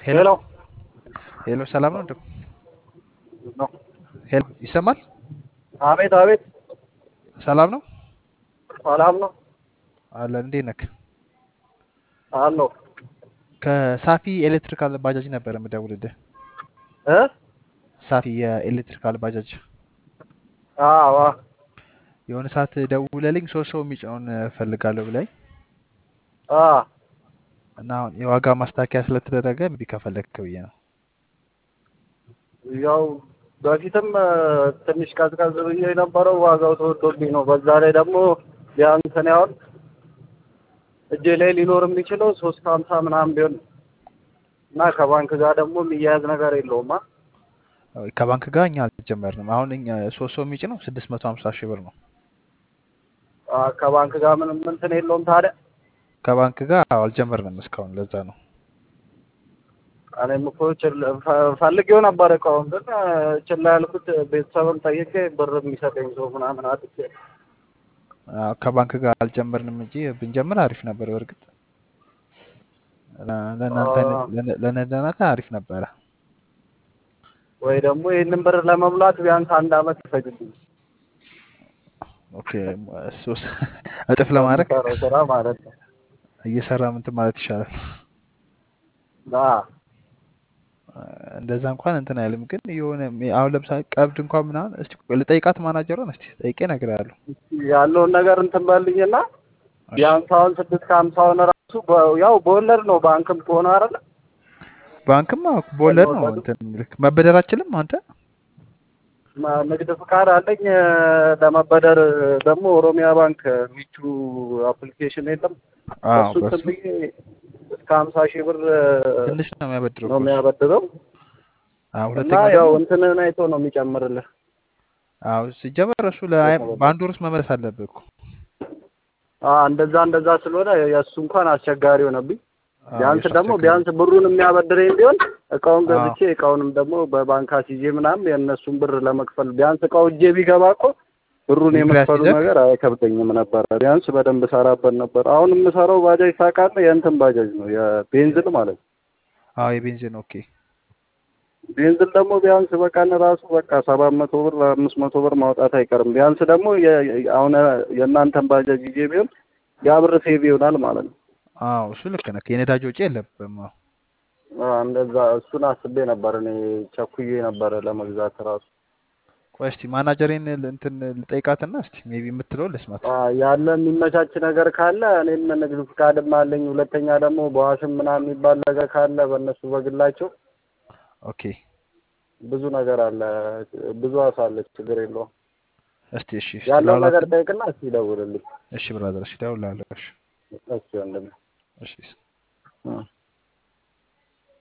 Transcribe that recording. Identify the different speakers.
Speaker 1: ሄሎ
Speaker 2: ሄሎ
Speaker 1: ሄሎ፣ ሰላም ነው? እንደው
Speaker 2: ነው።
Speaker 1: ሄሎ፣ ይሰማል?
Speaker 2: አቤት አቤት፣
Speaker 1: ሰላም ነው
Speaker 2: ሰላም ነው
Speaker 1: አለ። እንዴት ነክ?
Speaker 2: አለው
Speaker 1: ከሳፊ ኤሌክትሪካል ባጃጅ ነበር የምደውልልህ።
Speaker 2: እ
Speaker 1: ሳፊ የኤሌክትሪካል ባጃጅ
Speaker 2: አዋ
Speaker 1: የሆነ ሰዓት ደውለልኝ ሶስት ሰው የሚጭነውን እፈልጋለሁ ብላኝ
Speaker 2: አ
Speaker 1: እና አሁን የዋጋ ማስተካከያ ስለተደረገ እምቢ ከፈለግክ ብዬ ነው።
Speaker 2: ያው በፊትም እ፣ ትንሽ ቀዝቀዝ ብዬ የነበረው ዋጋው ተወዶብኝ ነው። በዛ ላይ ደግሞ ቢያንስ እኔ አሁን እጄ ላይ ሊኖር የሚችለው ሶስት ከሀምሳ ምናምን ቢሆን ነው። እና ከባንክ ጋር ደግሞ የሚያያዝ ነገር የለውም። አ
Speaker 1: ከባንክ ጋር እኛ አልጀመርንም። አሁን እኛ ሶስት ሰው የሚጭነው ስድስት መቶ ሀምሳ ሺህ ብር ነው።
Speaker 2: አ፣ ከባንክ ጋር ምንም እንትን የለውም ታዲያ።
Speaker 1: ከባንክ ጋር አልጀመርንም እስካሁን። ለዛ ነው
Speaker 2: እኔም እኮ ችል- ፈ- ፈልጌው ነበር እቃውን ግን እ፣ ችላ ያልኩት ቤተሰብም ጠይቄ ብር የሚሰጠኝ ሰው ምናምን አጥቼ
Speaker 1: አዎ፣ ከባንክ ጋር አልጀመርንም እንጂ ብንጀምር አሪፍ ነበር። በእርግጥ ለ- ለእናንተ አይነት-
Speaker 2: አ፣
Speaker 1: ለነ- ለእናንተ አሪፍ ነበረ።
Speaker 2: ወይ ደግሞ ይህንን ብር ለመሙላት ቢያንስ አንድ አመት ይፈጅብኝ
Speaker 1: ኦኬ፣ ሶስት እጥፍ ለማድረግ
Speaker 2: በምሰራው ስራ ማለት ነው።
Speaker 1: እየሰራ ምንትን ማለት ይሻላል።
Speaker 2: አ፣
Speaker 1: እንደዛ እንኳን እንትን አይልም። ግን የሆነ አሁን ለምሳሌ ቀብድ እንኳን ምናምን እስቲ ቆይ ልጠይቃት ማናጀሯን እስቲ ጠይቄ እነግርሃለሁ።
Speaker 2: ያለውን ነገር እንትን በልኝና
Speaker 1: እሺ
Speaker 2: ቢያንስ አሁን ስድስት ከሀምሳውን ራሱ በ- ያው በወለድ ነው ባንክም ከሆነ አይደለ
Speaker 1: ባንክማ በወለድ ነው
Speaker 2: በወለዱ
Speaker 1: እንትን የሚልክ መበደር አችልም አንተ።
Speaker 2: ማ- ንግድ ፍቃድ አለኝ እ፣ ለመበደር ደግሞ ኦሮሚያ ባንክ ሚቹ አፕሊኬሽን የለም
Speaker 1: አዎ
Speaker 2: በሱ እንትን
Speaker 1: በሱ
Speaker 2: ብዬ እስከ ሀምሳ ሺህ ብር እ፣
Speaker 1: ትንሽ ነው የሚያበድረው
Speaker 2: ነው
Speaker 1: እኮ እሱ።
Speaker 2: የሚያበድረው
Speaker 1: አዎ
Speaker 2: እና
Speaker 1: ሁለተኛ
Speaker 2: ያው
Speaker 1: ደግሞ
Speaker 2: እንትንን አይቶ ነው የሚጨምርልህ
Speaker 1: አዎ ሲጀመር እሱ ለአይ
Speaker 2: ለተበደር
Speaker 1: በአንድ ወር ውስጥ መመለስ አለብህ እኮ።
Speaker 2: አ፣ እንደዛ እንደዛ ስለሆነ የእሱ እንኳን አስቸጋሪ ሆነብኝ።
Speaker 1: አዎ
Speaker 2: ቢያንስ
Speaker 1: የእሱ
Speaker 2: ደግሞ
Speaker 1: አስቸጋሪ
Speaker 2: ቢያንስ ብሩን የሚያበድረኝ ቢሆን እቃውን
Speaker 1: አዎ
Speaker 2: ገዝቼ እቃውንም ደግሞ በባንክ አስይዤ ምናምን የእነሱን ብር ለመክፈል ቢያንስ እቃው እጄ ቢገባ እኮ ብሩን
Speaker 1: ንግድ
Speaker 2: የመክፈሉ
Speaker 1: አስይዘህ
Speaker 2: ነገር አይከብደኝም ነበረ። ቢያንስ በደንብ ሰራበት ነበር። አሁን የምሰራው ባጃጅ ታውቃለህ? የእንትን ባጃጅ ነው የቤንዝል ማለት ነው።
Speaker 1: አዎ የቤንዚን ኦኬ
Speaker 2: ቤንዝል ደግሞ ቢያንስ በቀን ራሱ በቃ ሰባት መቶ ብር አምስት መቶ ብር ማውጣት አይቀርም። ቢያንስ ደግሞ የ- የ- አሁን የእናንተን ባጃጅ ይዤ ቢሆን ያ ብር ሴቭ ይሆናል ማለት ነው።
Speaker 1: አዎ እሱ ልክ ነህ። የነዳጅ ወጪ የለብህም። አዎ
Speaker 2: አ፣ እንደዛ እሱን አስቤ ነበር እኔ ቸኩዬ ነበረ ለመግዛት ራሱ
Speaker 1: ቆይ እስቲ ማናጀሬን ል- እንትን ልጠይቃትና እስቲ ሜቢ የምትለው ልስማት።
Speaker 2: አ፣ ያለ የሚመቻች ነገር ካለ እኔም ንግድ ፍቃድም አለኝ። ሁለተኛ ደግሞ በዋስም ምናምን የሚባል ነገር ካለ በእነሱ በግላቸው
Speaker 1: ኦኬ
Speaker 2: ብዙ ነገር አለ። ብዙ አሳ አለ። ችግር የለውም።
Speaker 1: እስቲ እሺ እስቲ
Speaker 2: ያለውን ነገር
Speaker 1: ላውራትና
Speaker 2: ጠይቅና እስኪ ይደውልልኝ።
Speaker 1: እሺ ብራዘር እሺ እደውልልሃለሁ። እሺ
Speaker 2: እሺ ወንድሜ።
Speaker 1: እሺ
Speaker 2: እ።